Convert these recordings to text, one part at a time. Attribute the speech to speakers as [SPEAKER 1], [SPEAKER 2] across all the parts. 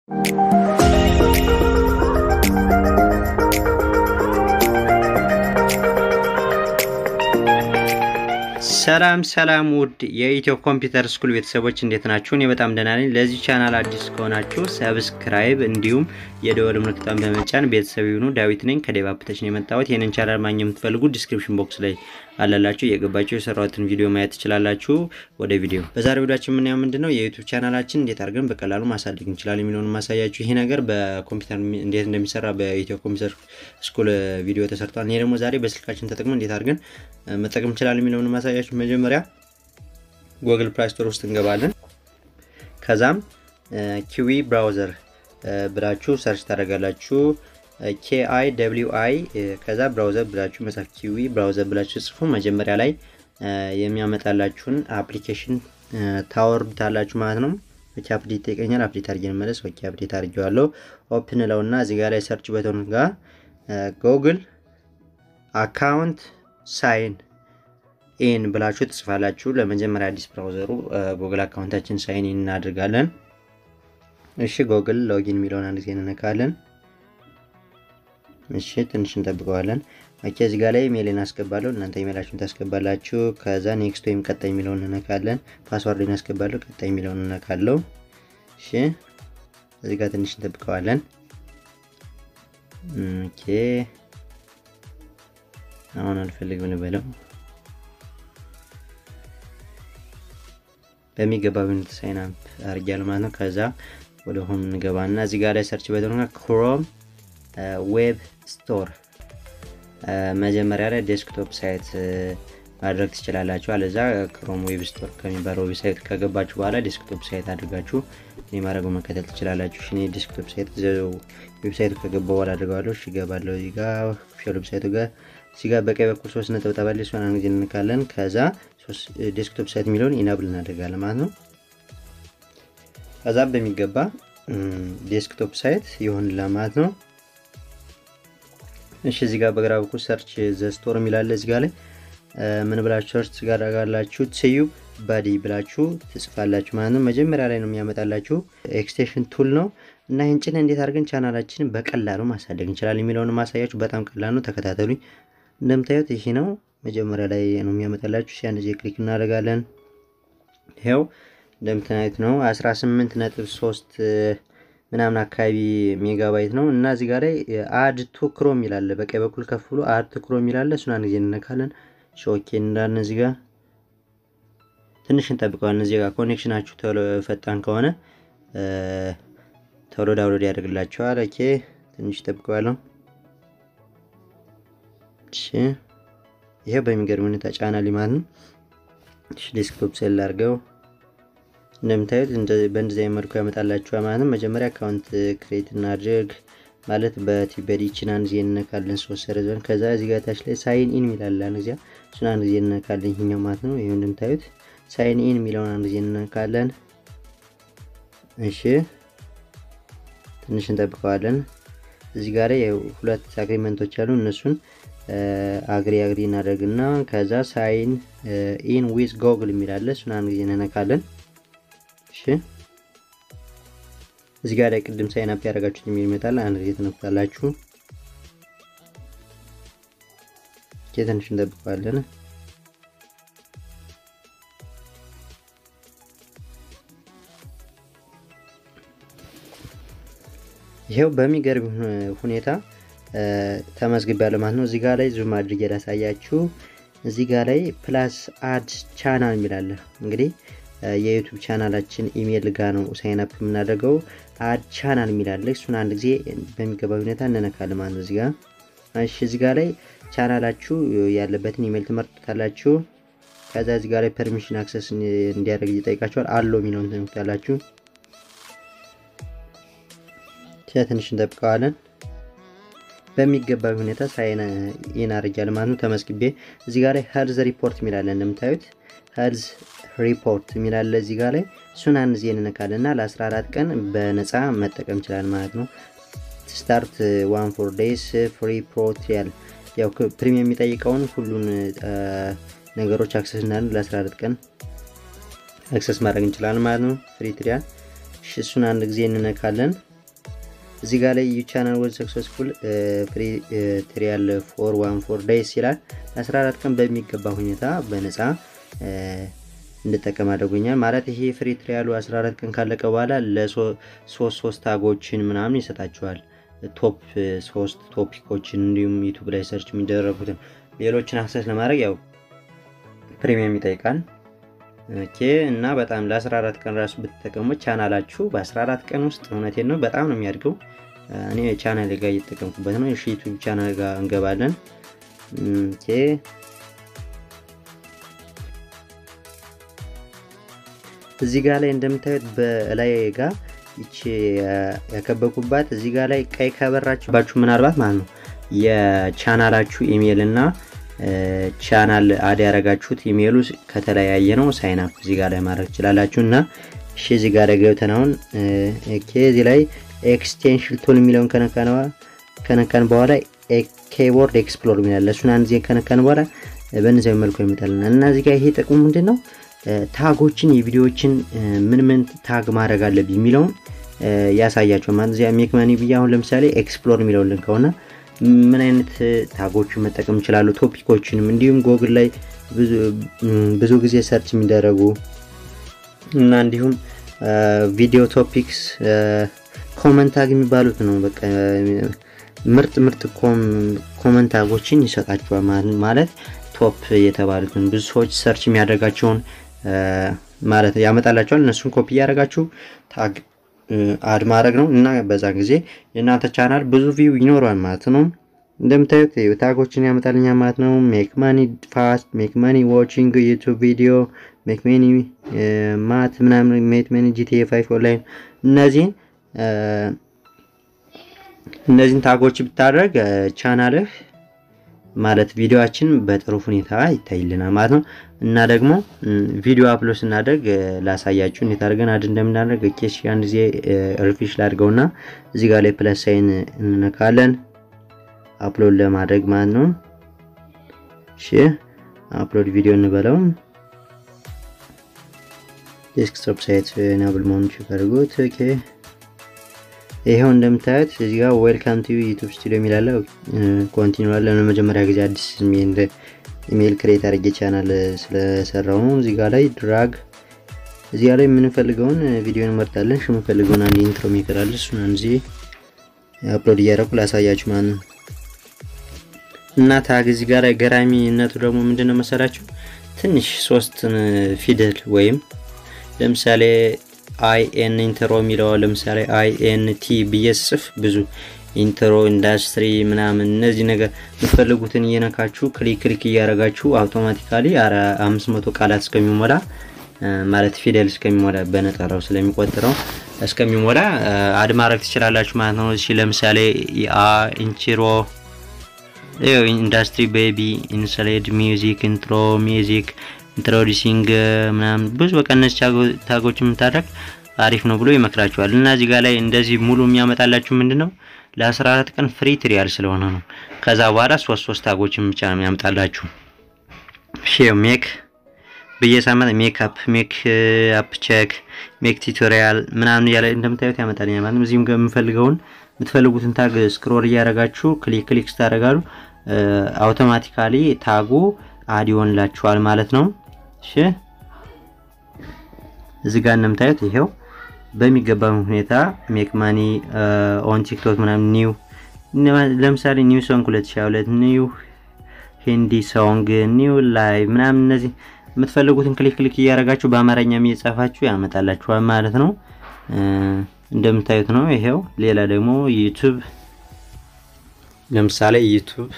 [SPEAKER 1] ሰላም ሰላም ውድ የኢትዮ ኮምፒውተር ስኩል ቤተሰቦች እንዴት ናችሁ? እኔ በጣም ደህና ነኝ። ለዚህ ቻናል አዲስ ከሆናችሁ ሰብስክራይብ እንዲሁም የደወል ምልክቷን በመጫን ቤተሰብ ይሁኑ። ዳዊት ነኝ ከዴቫፕተች ነው የመጣሁት። ይህንን ቻናል ማግኘት የምትፈልጉ ዲስክሪፕሽን ቦክስ ላይ አላላችሁ እየገባችሁ የሰራሁትን ቪዲዮ ማየት ትችላላችሁ። ወደ ቪዲዮ በዛሬ ቪዲዮችን የምናየው ምንድን ነው የዩቱብ ቻናላችን እንዴት አድርገን በቀላሉ ማሳደግ እንችላለን የሚለውን ማሳያችሁ። ይሄ ነገር በኮምፒውተር እንዴት እንደሚሰራ በኢትዮ ኮምፒውተር ስኩል ቪዲዮ ተሰርቷል። ይሄ ደግሞ ዛሬ በስልካችን ተጠቅመን እንዴት አድርገን መጠቀም እንችላለን የሚለውን ማሳያችሁ። መጀመሪያ ጉግል ፕላይ ስቶር ውስጥ እንገባለን። ከዛም ኪዊ ብራውዘር ብላችሁ ሰርች ታደርጋላችሁ። ኬአይ ደብሊው አይ ከዛ ብራውዘር ብላችሁ መጻፍ ኪዊ ብራውዘር ብላችሁ ጽፉ። መጀመሪያ ላይ የሚያመጣላችሁን አፕሊኬሽን ታወርዱታላችሁ ማለት ነው። ኦኬ አፕዴት ይጠይቀኛል። አፕዴት አድርጌ መለስ። ኦኬ አፕዴት አድርጌዋለሁ። ኦፕን ለውና እዚህ ጋር ላይ ሰርች በተኑ ጋር ጉግል አካውንት ሳይን ኢን ብላችሁ ትጽፋላችሁ። ለመጀመሪያ አዲስ ብራውዘሩ ጉግል አካውንታችን ሳይን ኢን እናድርጋለን። እሺ ጉግል ሎጊን የሚለውን አንድ ጊዜ እንነካለን። እሺ ትንሽ እንጠብቀዋለን። ኦኬ እዚህ ጋር ላይ ኢሜይልን አስገባለሁ። እናንተ ኢሜይላችሁን ታስገባላችሁ። ከዛ ኔክስት ወይም ቀጣይ የሚለውን እንነካለን። ፓስዋርድን አስገባለሁ። ቀጣይ የሚለውን እንነካለሁ። እሺ እዚህ ጋር ትንሽ እንጠብቀዋለን። ኦኬ አሁን አልፈልግም ልበለው። በሚገባ ዩኒት ሳይን አፕ አድርጊያለሁ ማለት ነው። ከዛ ወደ ሆም እንገባና እዚህ ጋር ላይ ሰርች በተሆነ ክሮም ዌብ ስቶር መጀመሪያ ላይ ዴስክቶፕ ሳይት ማድረግ ትችላላችሁ። አለዛ ክሮም ዌብ ስቶር ከሚባለው ዌብሳይት ከገባችሁ በኋላ ዴስክቶፕ ሳይት አድርጋችሁ እኔ ማድረጉ መከተል ትችላላችሁ። እኔ ዴስክቶፕ ሳይት ዌብሳይቱ ከገባ በኋላ አድርገዋለሁ። እሺ እገባለሁ። እዚህ ጋር ኦፊሻል ዌብሳይቱ ጋር እዚህ ጋር በቀኝ በኩል ሶስት ነጠብጣብ አለ። እሷን አንድ ጊዜ እንነካለን። ከዛ ዴስክቶፕ ሳይት የሚለውን ኢናብል እናደርጋለን ማለት ነው። ከዛ በሚገባ ዴስክቶፕ ሳይት ይሆንልናል ማለት ነው። እሺ እዚህ ጋር በግራ በኩል ሰርች ዘ ስቶር የሚላለ እዚህ ጋር ላይ ምን ብላችሁ ሰርች ጋር አደርጋላችሁ ቲዩብ ባዲ ብላችሁ ትጽፋላችሁ ማለት ነው። መጀመሪያ ላይ ነው የሚያመጣላችሁ ኤክስቴንሽን ቱል ነው እና ይህን ጭነን እንዴት አድርገን ቻናላችንን በቀላሉ ማሳደግ እንችላለን የሚለውን ማሳያችሁ በጣም ቀላል ነው። ተከታተሉኝ። እንደምታዩት ይሄ ነው መጀመሪያ ላይ ነው የሚያመጣላችሁ። ሲ አንድ ጊዜ ክሊክ እናደርጋለን። ይኸው እንደምታዩት ነው 18 ነጥብ 3 ምናምን አካባቢ ሜጋባይት ነው እና እዚህ ጋር ላይ አድ ቱ ክሮም ይላል። በቀኝ በኩል ከፍ ብሎ አድ ቱ ክሮም ይላል። እሱን አንድ ጊዜ እንነካለን። ሾኬ እንዳልን እዚህ ጋር ትንሽ እንጠብቀዋለን። እዚህ ጋር ኮኔክሽናችሁ ቶሎ ፈጣን ከሆነ ቶሎ ዳውንሎድ ያደርግላችኋል። ኦኬ ትንሽ ጠብቀዋለሁ። እሺ ይሄ በሚገርም ሁኔታ ጫና ሊማት ነው። እሺ ዴስክቶፕ ሴል አድርገው እንደምታዩት በእንደዚህ አይነት መልኩ ያመጣላችኋል ማለት ነው። መጀመሪያ አካውንት ክሬት እናድርግ ማለት በቲበዲችን አንድ ጊዜ እንነካለን ሶስት ሰረዘን። ከዛ እዚህ ጋር ታች ላይ ሳይን ኢን የሚላለ አንድ ጊዜ እሱን አንድ ጊዜ እንነካለን። ይሄኛው ማለት ነው። ይሄ እንደምታዩት ሳይን ኢን የሚለውን አንድ ጊዜ እንነካለን። እሺ ትንሽ እንጠብቀዋለን። እዚህ ጋር ሁለት አግሪመንቶች አሉ። እነሱን አግሪ አግሪ እናደርግና ከዛ ሳይን ኢን ዊዝ ጎግል የሚላለ እሱን አንድ ጊዜ እንነካለን። እሺ እዚህ ጋር ላይ ቅድም ሳይን አፕ ያደረጋችሁት የሚል ይመጣል። አንድ ጊዜ ትነኩታላችሁ። ትንሽ እንጠብቀዋለን። ይሄው በሚገርም ሁኔታ ተመዝግቤያለሁ ማለት ነው። እዚህ ጋር ላይ ዙም አድርጌ ላሳያችሁ። እዚህ ጋር ላይ ፕላስ አድ ቻናል የሚላለ እንግዲህ የዩቱብ ቻናላችን ኢሜይል ጋር ነው ሳይን አፕ የምናደርገው። አድ ቻናል የሚላለ እሱን አንድ ጊዜ በሚገባ ሁኔታ እንነካለን ማለት ነው። እዚህ ጋር እሺ፣ እዚህ ጋር ላይ ቻናላችሁ ያለበትን ኢሜይል ትመርጡታላችሁ። ከዛ እዚህ ጋር ላይ ፐርሚሽን አክሰስ እንዲያደርግ ይጠይቃችኋል። አሎ የሚለውን ትነኩታላችሁ። ትንሽ እንጠብቀዋለን። በሚገባ ሁኔታ ሳይን ኢን አድርጊያለሁ ማለት ነው። ተመስግቤ እዚህ ጋር ላይ ሄልዝ ሪፖርት የሚላለ እንደምታዩት ሄልዝ ሪፖርት የሚላለ እዚህ ጋር ላይ እሱን አንድ ጊዜ እንነካለን እና ለ14 ቀን በነፃ መጠቀም እንችላለን ማለት ነው። ስታርት ዋን ፎር ዴይስ ፍሪ ፕሮ ትሪያል ያው ፕሪሚየም የሚጠይቀውን ሁሉን ነገሮች አክሰስ እናደርግ ለ14 ቀን አክሰስ ማድረግ እንችላለን ማለት ነው። ፍሪ ትሪያል እሱን አንድ ጊዜ እንነካለን። እዚህ ጋር ላይ ዩ ቻናል ወዝ ሰክሰስፉል ፍሪ ትሪያል ፎር ዋን ፎር ዴይስ ይላል። ለ14 ቀን በሚገባ ሁኔታ በነፃ እንድጠቀም አድርጎኛል። ማለት ይሄ ፍሪ ትሪያሉ 14 ቀን ካለቀ በኋላ ለሶስት ሶስት ታጎችን ምናምን ይሰጣቸዋል። ቶፕ ሶስት ቶፒኮችን እንዲሁም ዩቱብ ላይ ሰርች የሚደረጉትን ሌሎችን አክሰስ ለማድረግ ያው ፕሪሚየም ይጠይቃል። ኦኬ እና በጣም ለ14 ቀን ራሱ ብትጠቀሙት ቻናላችሁ በ14 ቀን ውስጥ እውነቴን ነው በጣም ነው የሚያድገው። እኔ ቻናል ጋር እየተጠቀምኩበት ነው። እሺ ዩቱብ ቻናል ጋር እንገባለን። ኦኬ እዚህ ጋር ላይ እንደምታዩት በላይ ጋር ይቺ ያከበኩባት እዚህ ጋር ላይ ቀይ ከበራችባችሁ ምናልባት ማለት ነው የቻናላችሁ ኢሜይል እና ቻናል አድ ያደረጋችሁት ኢሜይሉ ከተለያየ ነው። ሳይን አፕ እዚህ ጋር ላይ ማድረግ ትችላላችሁ። እና እሺ እዚህ ጋር ላይ ገብተን አሁን እዚህ ላይ ኤክስቴንሽን ቱል የሚለውን ከነካን በኋላ ኬቦርድ ኤክስፕሎር የሚላለ እሱን አንድ ጊዜ ከነካን በኋላ በእነዚያዊ መልኩ ይመጣልናል። እና እዚህ ጋር ይሄ ጥቅሙ ምንድን ነው? ታጎችን የቪዲዮዎችን ምን ምን ታግ ማድረግ አለብኝ የሚለውን ያሳያቸው ማለት እዚያ ሜክ መኒ ብዬ አሁን ለምሳሌ ኤክስፕሎር የሚለውን ከሆነ ምን አይነት ታጎችን መጠቀም ይችላሉ፣ ቶፒኮችንም እንዲሁም ጎግል ላይ ብዙ ጊዜ ሰርች የሚደረጉ እና እንዲሁም ቪዲዮ ቶፒክስ ኮመንት ታግ የሚባሉት ነው። በቃ ምርጥ ምርጥ ኮመንት ታጎችን ይሰጣቸዋል ማለት ቶፕ የተባሉትን ብዙ ሰዎች ሰርች የሚያደርጋቸውን ማለት ያመጣላቸዋል። እነሱን ኮፒ እያደረጋችሁ ታግ አድ ማድረግ ነው እና በዛ ጊዜ የእናንተ ቻናል ብዙ ቪው ይኖረዋል ማለት ነው። እንደምታዩት ታጎችን ያመጣልኛ ማለት ነው። ሜክ ማኒ ፋስት፣ ሜክ ማኒ ዋቺንግ ዩቱብ ቪዲዮ፣ ሜክ ማኒ ማት ምናምን፣ ሜክ ማኒ ጂቲኤ ፋይቭ ኦንላይን እነዚህን እነዚህን ታጎች ብታደርግ ቻናልህ ማለት ቪዲዮችን በጥሩ ሁኔታ ይታይልናል ማለት ነው። እና ደግሞ ቪዲዮ አፕሎድ ስናደርግ ላሳያችሁ እንዴት አድርገን አድ እንደምናደርግ ኬሽ አንድ ጊዜ ሪፍሬሽ ላድርገውና እዚህ ጋር ላይ ፕለስ ሳይን እንነካለን አፕሎድ ለማድረግ ማለት ነው። እሺ አፕሎድ ቪዲዮ እንበለው። ዴስክቶፕ ሳይት ናብል መሆኑ ቼክ አድርጉት። ኦኬ ይሄው እንደምታዩት እዚህ ጋር ዌልካም ቱ ዩቲዩብ ስቱዲዮ የሚላለ ኮንቲኒው አለ። ለመጀመሪያ ጊዜ አዲስ ኢሜል ክሬት አድርጌ ቻናል ስለሰራው ነው። እዚህ ጋር ላይ ድራግ እዚህ ጋር ላይ የምንፈልገውን ቪዲዮ እንመርጣለን። እሺ የምንፈልገውን አንድ ኢንትሮ ሜከር አለ። እሱን አንድ ጊዜ አፕሎድ እያደረኩ ላሳያችሁ ማለት ነው። እና ታግ እዚህ ጋር ገራሚነቱ ደግሞ ምንድነው መሰላችሁ? ትንሽ ሶስትን ፊደል ወይም ለምሳሌ አይኤን ኢንትሮ የሚለው ለምሳሌ አይኤን ቲ ብዬ ስጽፍ ብዙ ኢንትሮ ኢንዳስትሪ ምናምን እነዚህ ነገር የምትፈልጉትን እየነካችሁ ክሊክ ክሊክ እያደረጋችሁ አውቶማቲካሊ አምስት መቶ ቃላት እስከሚሞላ ማለት ፊደል እስከሚሞላ በነጠራው ስለሚቆጥረው እስከሚሞላ አድ ማድረግ ትችላላችሁ ማለት ነው። እሺ ለምሳሌ ኢንትሮ ኢንዳስትሪ ቤቢ ኢንሰሌድ ሚውዚክ ኢንትሮ ሚውዚክ ኢንትሮዲሲንግ ምናምን ብዙ በቃ እነዚህ ታጎች የምታደርግ አሪፍ ነው ብሎ ይመክራችኋል። እና እዚህ ጋር ላይ እንደዚህ ሙሉ የሚያመጣላችሁ ምንድን ነው ለ14 ቀን ፍሪ ትሪያል ስለሆነ ነው። ከዛ በኋላ ሶስት ሶስት ታጎችን ብቻ ነው የሚያመጣላችሁ። ሼር ሜክ በየሳምንት ሜክ አፕ ሜክ አፕ ቼክ ሜክ ቱቶሪያል ምናምን እያለ እንደምታዩት ያመጣልኛል ማለት ነው። እዚህም ጋር የምፈልገውን የምትፈልጉትን ታግ ስክሮል እያደረጋችሁ ክሊክ ክሊክ ስታደርጋሉ አውቶማቲካሊ ታጉ አድ ይሆንላችኋል ማለት ነው። እሺ እዚህ ጋር እንደምታዩት ይሄው በሚገባ ሁኔታ ሜክ ማኒ ኦን ቲክቶክ ምናምን ኒው ለምሳሌ ኒው ሶንግ 2022 ኒው ሂንዲ ሶንግ ኒው ላይቭ ምናምን እነዚህ የምትፈልጉትን ክሊክ ክሊክ እያደረጋችሁ በአማርኛም እየጻፋችሁ ያመጣላችኋል ማለት ነው። እንደምታዩት ነው። ይሄው ሌላ ደግሞ ዩቱብ ለምሳሌ ዩቱብ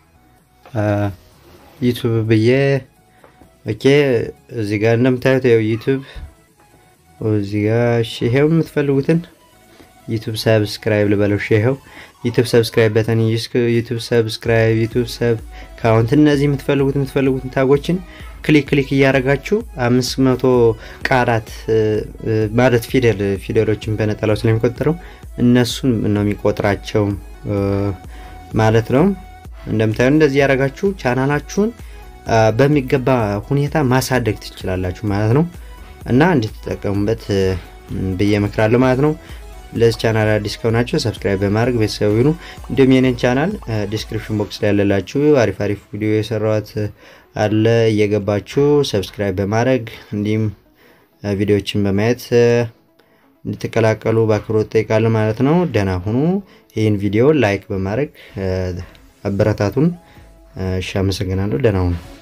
[SPEAKER 1] ዩቱብ ብዬ ኦኬ እዚህ ጋር እንደምታዩት ይኸው ዩቱብ እዚህ ጋር እሺ፣ ይሄው የምትፈልጉትን ዩቱብ ሰብስክራይብ ልበለው። እሺ፣ ይሄው ዩቱብ ሰብስክራይብ በተን ዩቱብ ሰብስክራይብ ዩቱብ ሰብ ካውንት እነዚህ የምትፈልጉት የምትፈልጉትን ታጎችን ክሊክ ክሊክ እያደረጋችሁ አምስት መቶ ቃላት ማለት ፊደል ፊደሎችን በነጠላው ስለሚቆጥረው እነሱን ነው የሚቆጥራቸው ማለት ነው። እንደምታዩ እንደዚህ ያደረጋችሁ ቻናላችሁን በሚገባ ሁኔታ ማሳደግ ትችላላችሁ ማለት ነው። እና እንድትጠቀሙበት ብዬ እመክራለሁ ማለት ነው። ለዚህ ቻናል አዲስ ከሆናችሁ ሰብስክራይብ በማድረግ ቤተሰብ ይሁኑ። እንዲሁም የኔን ቻናል ዲስክሪፕሽን ቦክስ ላይ ያለላችሁ አሪፍ አሪፍ ቪዲዮ የሰራሁት አለ እየገባችሁ ሰብስክራይብ በማድረግ እንዲሁም ቪዲዮዎችን በማየት እንድትቀላቀሉ በአክብሮት ጠይቃለሁ ማለት ነው። ደህና ሁኑ። ይህን ቪዲዮ ላይክ በማድረግ አበረታቱን። እሺ፣ አመሰግናለሁ። ደህና ሁኑ።